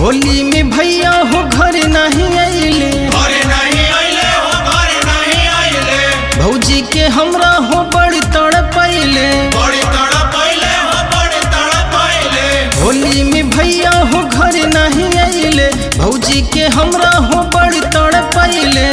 होली में भैया हो घर नहीं अइले घरे नहीं अइले हो घरे नहीं अइले भौजी के हमरा हो बड़ी तड़पैले बड़ी तड़पैले हो बड़ी तड़पैले होली में भैया हो घर नहीं अइले भौजी के हमरा हो बड़ी तड़पैले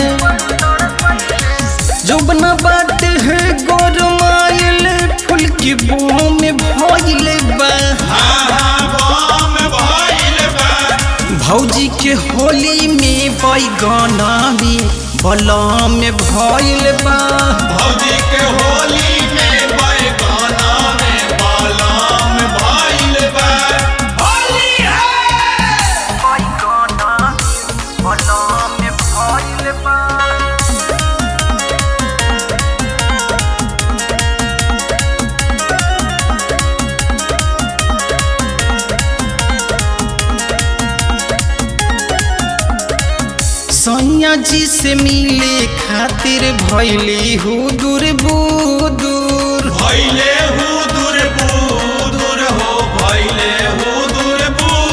जोबना बात है गोरमाइल फूल की बूम में भइले बा हाँ हाँ बम भइल बा भौजी के होली में बैगना में बलम में भइल बा भौजी के होली में बैगाना में बालाम भइल बा होली है सैया जी से मिले खातिर भैली हूँ दूर बुदूर भइले हु दूर बुदूर हो भइले हु दूर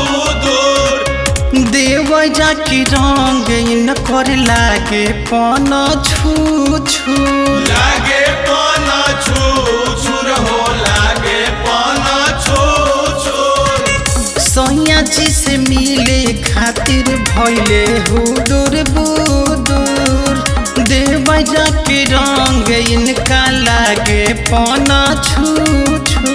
बुदूर देव जाके रंग न कर लागे पन छू छू लागे पाना छू छुर हो लागे पाना छू छुर सैया जी से मिले खातिर भैले हूँ दूर बुदूर देव जाके रंग इनका लागे पन छू छू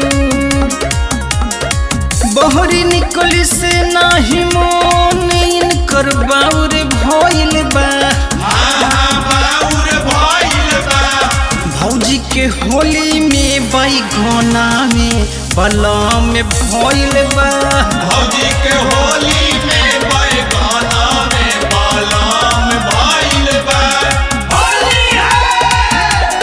बहरी निकली से नाही मोन इनकर बाउर भइल बा हाँ बाउर भइल बा भौजी के होली में बैगना में बलम में भइल बा भौजी के होली में बैगाना में बालाम भइल बा होली है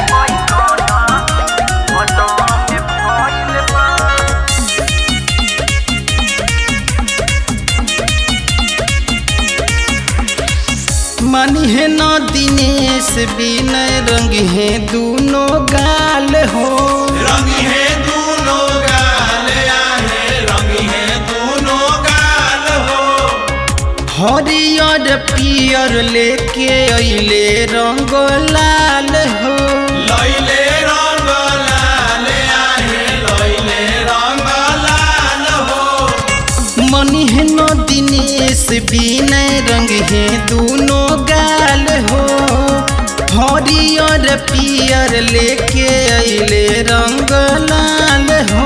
मानी है न दिनेश बिनय रंग है दूनो गाल हो रंग है दोनों गाल आहे रंग है दोनों गाल हो हरियर पियर लेके अइले रंग लाल हो लैले रंग लाल आहे लैले रंग लाल हो मनी है न दिनेश बिनय रंग है दूनो गाल हो हरियर पियर लेके अइले रंग लाल हो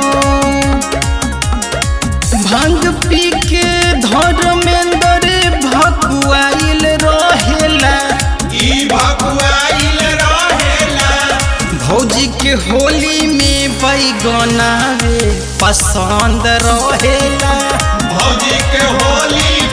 भांग पी के धर्मेंद्र भकुआइल रहेला ई भकुआइल रहेला भौजी के होली में बैगना रे पसंद रहेला भौजी के होली